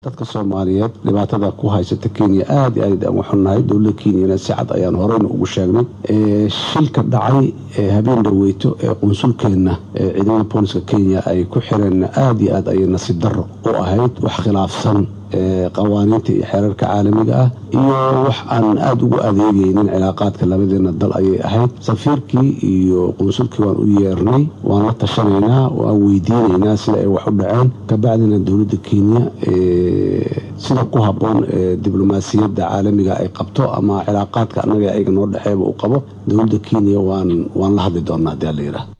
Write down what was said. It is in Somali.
dadka soomaaliyeed dhibaatada ku haysata kenya aad iyo aad aan u xunnahay dowladda kenyana si cad ayaan horeyna ugu sheegnay shilka dhacay habeen dhaweyto ee qunsulkeenna ciidamada booliska kenya ay ku xireen aad iyo aad ayay nasiib darro u ahayd wax khilaafsan qawaaniinta iyo xeerarka caalamiga ah iyo wax aan aada ugu adeegaynin cilaaqaadka labadeena dal ayay ahayd safiirkii iyo qunsulkii waan u yeernay waan la tashanaynaa waan weydiinaynaa sida ay wax u dhaceen kabacdina dowladda kenya sida ku habboon diblomaasiyadda caalamiga ay qabto ama cilaaqaadka annaga ayaga noo dhexeeba u qabo dowladda kenya waan la hadli doonaa hadii ala yidhaah